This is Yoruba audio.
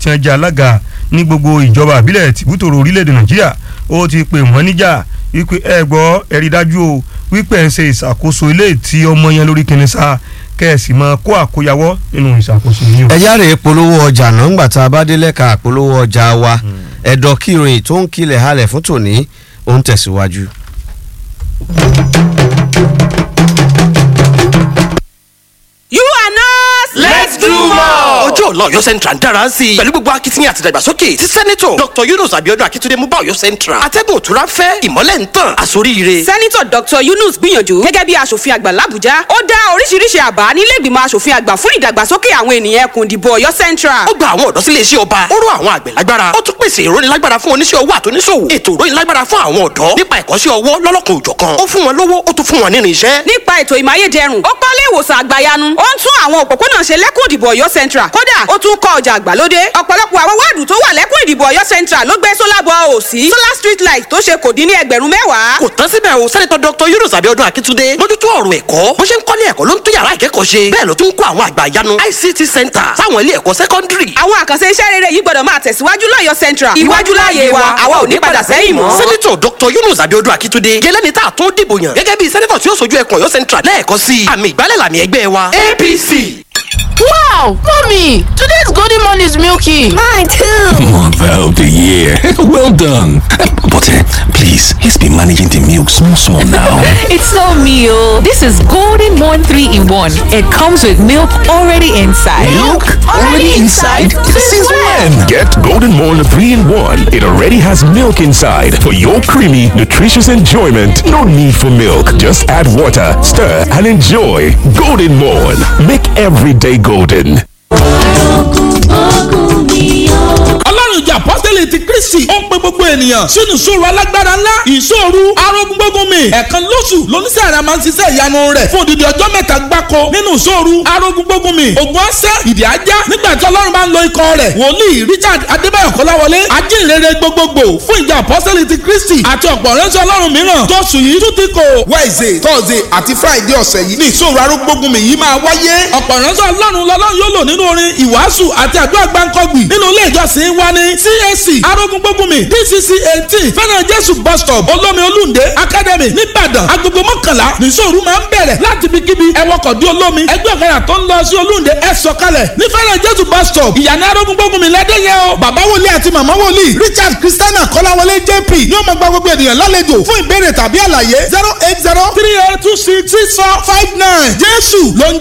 tí wọ́n jẹ́ alága ní gbogbo ìjọba àbílẹ̀ tìbútòrò orílẹ̀-èdè nàìjíríà ó ti pè wọ́n níjà wípé ẹ gbọ́ ẹ rí dájú o wípé ẹ ń ṣe ìṣàkóso ilé tí ọmọ yẹn lórí kìnìún sá kẹ́ẹ̀sì máa kó àkóyawọ́ nínú ìṣàkóso yìí o. ẹ yára polówó ọjà náà ńgbà tá a bá dé lẹ́ka polówó ọjà wa ẹ̀dọ̀ kí ìròyìn tó ń kilẹ̀ halẹ̀ fún tòní ó ń tẹ̀síwájú. You are not. Let's do more. ọjọ́ ọ̀la ọ̀yọ́ central ń dára sí i pẹ̀lú gbogbo akitiyan àti ìdàgbàsókè tí sẹ́nitọ̀ dr yunus abiodun akitunde mú bá ọ̀yọ́ central atẹ́gùn òtúrá fẹ́ ìmọ́lẹ̀ ń tàn àsoríire. sẹ́nitọ̀ dr yunus gbìyànjú gẹ́gẹ́ bí aṣòfin àgbà làbújá ó dá oríṣiríṣi àbá nílé ìgbìmọ̀ aṣòfin àgbà fún ìdàgbàsókè àwọn ènìyàn ẹkùn ìdìbò ọ̀yọ́ central. ó gba àwọn ọ̀dọ́ sílé iṣẹ́ ọba ó rọ àwọn àgbẹ̀ lágbára ó tún pèsè ìrónilágbára fún oníṣẹ́ owó àtúnṣòwò ètò ìrónilágbára fún àwọn ọ̀dọ́ nípa ẹ̀kọ́ṣẹ́ ọwọ́ lọ́lọ́kan òjọ̀kan ó fún wọn lówó ó tún fún wọn nínú iṣẹ́. nípa ètò ìmáyédẹrùn ó kọ́lé ìwòsàn àgbàyanu ó ń tún àwọn òpópónà ṣe lẹ́kùn ìdìbò ọ̀yọ́ central kódà ó tún kọ́ ọjà àgbàlódé ọ̀pọ̀lọpọ̀ àwọn wáàdù tó wà lẹ́kùn ìdìbò ọ̀yọ́ central ló gbé solar ball ò sí solar street light tó ṣe kò dín ní ẹgbẹ̀rún mẹ́wàá. kò tán síbẹ̀ o sẹ́nitọ́ dr yunus abiodun akitunde mójútó ọ̀rọ̀ ẹ̀kọ́ bó ṣe ń kọ́lé ẹ̀kọ́ ló ń tún yàrá ìkẹ́kọ̀ọ́ ṣe bẹ́ẹ̀ ló tún ń kó àwọn àgbà ìyanu ict center sáwọn ilé ẹ̀kọ́ sẹ́kọ́ndírì. àwọn àkànṣe iṣẹ́ rere yìí gbọ́dọ̀ máa tẹ̀síwájú lọ́yọ̀ central iwájú láàyè wa àwa ò ní padà sẹ́yìn mọ́. sẹ́nitọ̀ dr yunus abiodun akitunde gẹ́lẹ́ni tá a tún dìbò yàn gẹ́gẹ́ bí sẹ́nitọ̀ tí ó sojú ẹkùn ọ̀yọ́ central lẹ́ẹ̀kọ́ sí i àmì ìgbálẹ̀ làmì ẹgbẹ́ wa apc. Wow, mommy, today's golden morning is milky. Mine too. Mother of the year. well done. But uh, please, he's been managing the milk small, small now. It's no meal. This is Golden Morn 3 in 1. It comes with milk already inside. Milk already inside? Since when? Get Golden Morn 3 in 1. It already has milk inside for your creamy, nutritious enjoyment. No need for milk. Just add water, stir, and enjoy. Golden Morn. Make every day golden. ọlọ́run ìjà apọ́sítẹ́lì ti kristi ó ń pe gbogbo ènìyàn sínú ìṣòro alágbára ńlá ìṣòro arógun gbógun mi ẹ̀ẹ̀kan lóṣù lóníṣẹ́ àrà máa ń ṣiṣẹ́ ìyanu rẹ̀ fún odidi ọjọ́ mẹ́ta gbáko nínú ìṣòro arógun gbógun mi ògùn ọ̀sẹ̀ ìdí ajá nígbà tí ọlọ́run bá ń lo ikọ̀ rẹ̀ wòlíì richard adébáyọ̀ kọ́láwọlé ajínrere gbogbogbò fún ìjà apọ́sítẹ́lì ti kristi àti ọ̀pọ̀ ránṣẹ́ ọlọ́run mìíràn tóṣù yìí tún ti kò. wednesday thursday àti friday ọ̀sẹ̀ yìí ní ìṣòro arógbógun mi yìí máa wáyé. ọ̀pọ̀ ránṣẹ́ ọlọ́run lọ́lọ́run yóò lò nínú orin ìwàásù àti àdúrà gbáǹkọ́gbì nínú ilé ìjọsìn wa ní CAC arógúngbógunmi DCC eighteen fẹ́ràn jésù bus stop olómi olúndé academy nìbàdàn agogo mọ́kànlá nìṣòro máa ń bẹ̀rẹ̀ láti ibi kíbi ẹwọ́kọ̀ dí olómi ẹgbẹ́ ọ̀kadà tó ń lọ sí olúndé ẹ sọ̀kalẹ̀ ní fẹ́ràn jésù bus stop ìyànà arógúngbógunmi lẹ́dẹ̀yẹ o. bàbá wòlíì àti màmá wòlíì richard christiana kọ́láwọlé jp ní ó máa gba gbogbo ènìyàn lálejò fún ìbéèrè tàbí àlàyé zero eight zero three eight two six six four five nine jésù ló ń